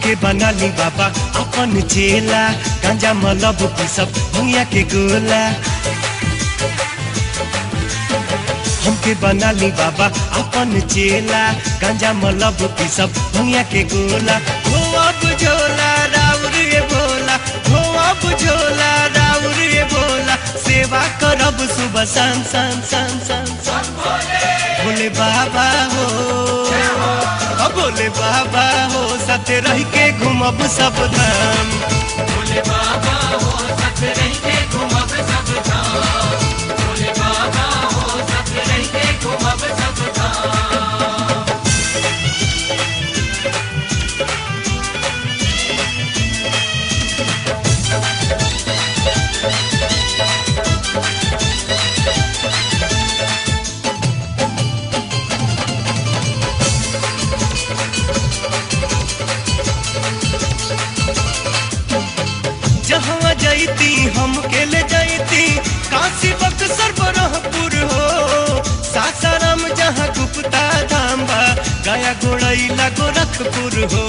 हमके बना ली बाबा अपन चेला गांजा मलब सब भुइया के गोला हमके बना ली बाबा अपन चेला गांजा मलब सब भुइया के गोला हो अब झोला राउर ये बोला हो अब झोला राउर ये बोला सेवा करब सुबह शाम शाम शाम शाम शाम भोले बाबा हो ओ भोले बाबा हो साथे रह के घूमब सब धाम भोले बाबा हो सत रही के घूमब सब धाम भोले बाबा हो सत रही के घूमब सब धाम जहाँ जैती हम के ले जैती काशी बक्सर बरहपुर हो सासाराम जहाँ गुप्ता धाम बा गया गोड़ैला गोरखपुर हो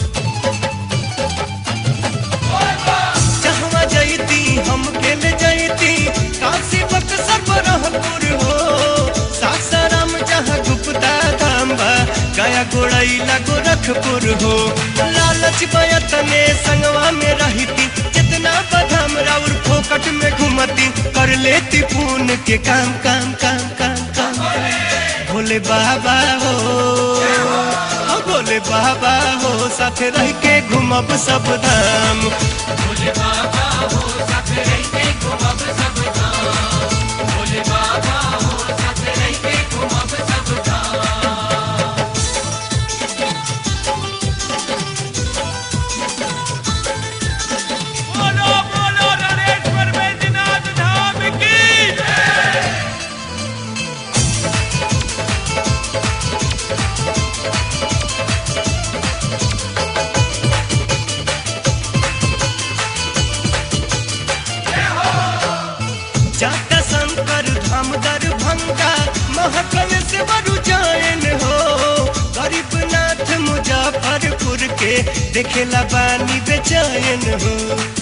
जहाँ जैती हम के ले जैती काशी बक्सर बरहपुर हो सासाराम जहाँ गुप्ता धाम बा गया गोड़ैला गोरखपुर हो लालच बयतने संगवा में रहती जितना बदाम राउर फोकट में घुमती कर लेती पून के काम काम काम काम काम भोले बाबा हो हो भोले बाबा हो साथे रह के घूमब सब धाम भोले बाबा हो सत रही के घूमब सब धाम भोले बाबा हो सत रही के घूमब सब धाम बोलो बोलो नरेश्वर बैद्यनाथ धाम की जाता शंकर धाम दरभंगा महकल से बरु जायन हो गरीबनाथ मुजफ्फरपुर के देखेला बानी बेचैन हो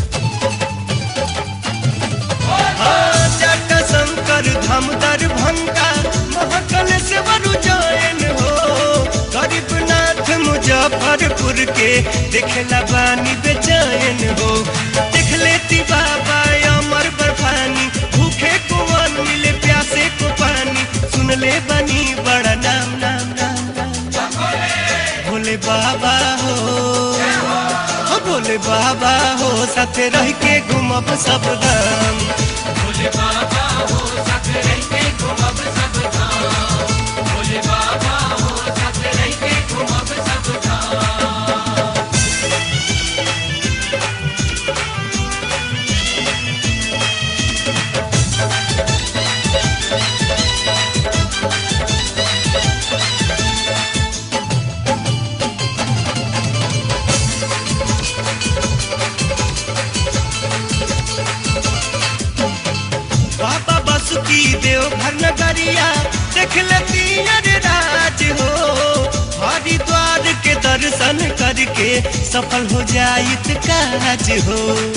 हाँ, जाता शंकर धाम दरभंगा महकल से बरु जायन हो गरीबनाथ मुजफ्फरपुर के देखेला बानी बेचैन हो देख लेती बाबा अमर बर्फानी भूखे को वन मिले प्यासे को पानी सुन ले बनी बड़ा नाम नाम नाम नाम भोले बाबा हो हो भोले बाबा हो साथे रह के घूमब सब धाम भोले बाबा हो सत रही के घूमब सब धाम भोले बाबा हो सत रही के घूमब सब धाम बाबा बसुकी देवघर नगरिया देख लेती अरे राज हो हरिद्वार के दर्शन करके सफल हो जाइत काज हो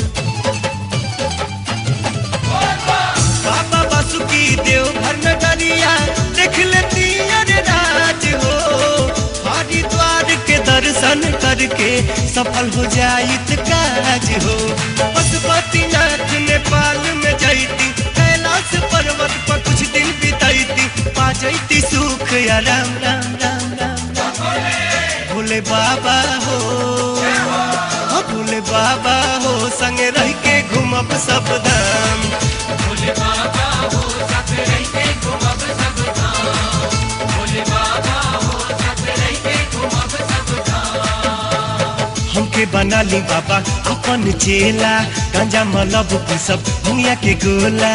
बाबा बसुकी देवघर नगरिया देख लेती अरे राज हो हरिद्वार के दर्शन करके सफल हो जाइत काज हो पशुपतिनाथ नेपाल में जैती कैलाश पर्वत पर कुछ दिन बितैती पा जैती सुख या राम राम राम राम राम। भोले बाबा हो हो भोले बाबा हो संगे रह के घूमब सब धाम भोले बाबा हो सत रही के घूमब सब धाम भोले बाबा हो सत रही के घूमब सब धाम हमके बना ली बाबा अपन चेला गांजा मलब सब भुइया के गोला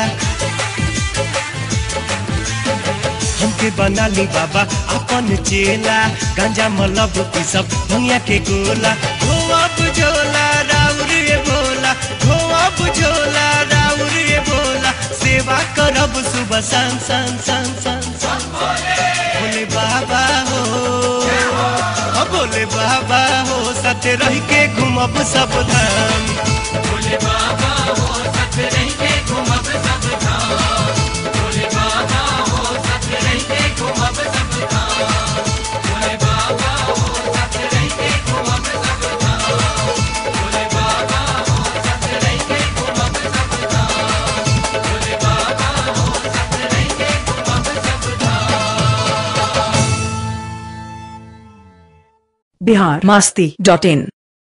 हमके बना ली बाबा अपन चेला गांजा मलब सब भुइया के गोला हो अब झोला राउर ये बोला हो अब झोला राउर ये बोला सेवा करब सुबह शाम शाम शाम शाम शाम भोले बाबा हो ओ भोले बाबा हो सत साथ रह के घूमब सब धाम भोले बाबा हो सत रह के घूमब सब धाम भोले बाबा हो सत रह के घूमब सब धाम भोले बाबा हो सत रह के घूमब सब धाम भोले बाबा हो सत रह के घूमब सब धाम भोले बाबा हो सत रह के घूमब सब धाम बिहार मस्ती डॉट इन